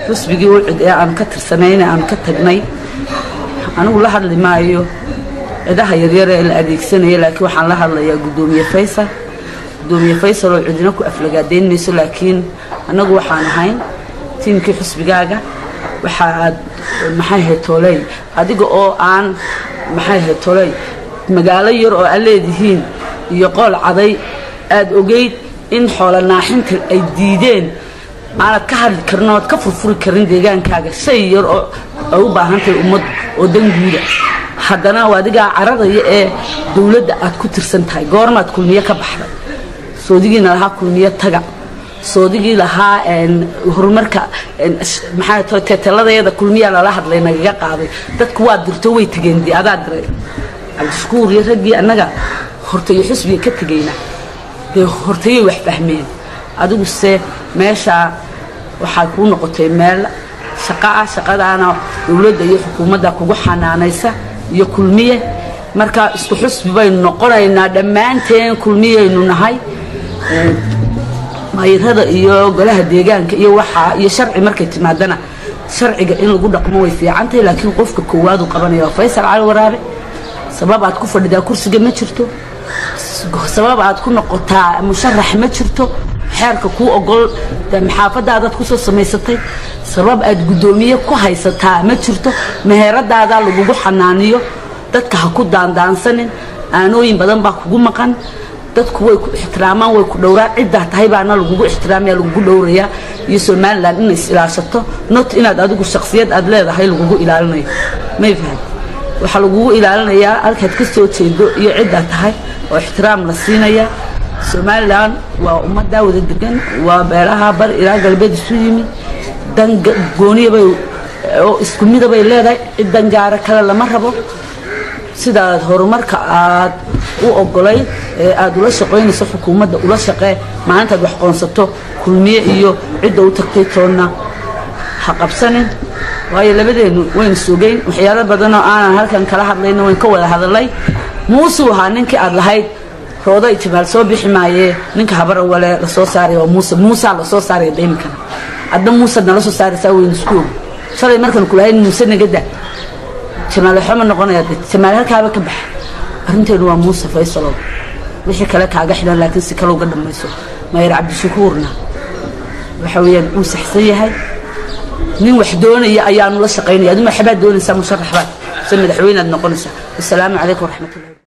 xusbigii ucid ee aan ka tirsanayna aan ka tagnay anigu la hadli maayo cidaha yaryar ee la adeegsanaya laakiin waxaan la hadlayaa guddoomiye faysal gudoomiye faysal oo cidina ku aflagaadayn mayso laakiin annagu waxaan ahayn tiimkii xusbigaaga waxa aad maxay ahayd tooley adiga oo aan maxay ahayd tooley magaalo yar oo aad leedihiin iyo qool caday aad ogeyd in xoola naaxinta ay diideen aanad ka hadli karin ood ka furfuri karin deegaankaaga shay yar oo ay u baahan tahay ummaddu oo danguuda haddana adigaa caradaya ee dowladda aad ku tirsan tahay goormaad kulmiye ka baxday soodigiina lahaa kulmiye taga soodigii lahaa horumarka maxaa tahay teeteladayada kulmiyaa lala hadlay nagaga qaaday dadku waa dirto way tegeen dee adaa diray cabdishakuur iyo raggii annaga hortayo xusbiga ka tegayna dee hortayay wax fahmeen adiguse meeshaa waxaa kuu noqotay meel shaqa ah shaqadaana dowladda iyo xukuumadda kugu xanaanaysa iyo kulmiye marka isku xusbi baynu noqonaynaa dhammaanteen kulmiyaynu nahay mayrada iyo golaha deegaanka iyo waxaa iyo sharci markay timaadana sharciga in lagu dhaqmo way fiicantahay laakiin qofka koowaadu qabanaya waa faysal cali waraabe sabab aad ku fadhidaa kursiga ma jirto sabab aad ku noqotaa musharax ma jirto xeerka kuu ogol maxaafadaadaad kusoo samaysatay sabab aad guddoomiye ku haysataa ma jirto meheradaada lagugu xanaaniyo dadka ha ku daandaansanin aanooyin badan baa kugu maqan dadku way ku ixtiraamaan way ku dhowraan ciddaa tahay baana lagugu ixtiraamaya lagugu dhowrayaa iyo somalilan inay is ilaashato not inaad adigu shaksiyad aad leedahay lagugu ilaalinayo may fahad waxaa lagugu ilaalinayaa halkaad ka soo jeedo iyo ciddaa tahay oo ixtiraam la siinaya somalilan waa ummaddaa wada degan waa beelaha bar ilaa galbeed isu yimid dan gooniyabay oo isku midabay leedahay cid dangaara kale lama rabo sidaad horumarka aad u ogolayd ee aad ula shaqaynayso xukuumadda ula shaqee maalintaad wax qoonsato kulmiye iyo cidda u tagtay toonna ha qabsanin waayo labadeennu waynu sugayn waxyaalo badanoo aanan halkan kala hadlayna wayn ka wada hadalay muusuu ahaa ninkii aad lahayd roodo itimaal soo bixi maayee ninka habar wale lasoo saaraya waa muuse muusaa lasoo saaraya dayminkana adna muusaad nala soo saaraysaa waynu isku ogi shalay markaan kulahayn muuse nagada jamaaleexo ma noqonaya de jamaale halkaaba ka baxa arrinteenu waa muuse faysalow wixii kale kaaga xidhan laakiin si kale uga dhammayso mayr cabdishakuurna waxa weeyaan uu saxsan yahay nin wax doonaya ayaanu la shaqaynaya aduma waxbaad doonaysaa musharax baad se madaxweynead noqonaysaa wasalaamu calaykum waraxmatullahi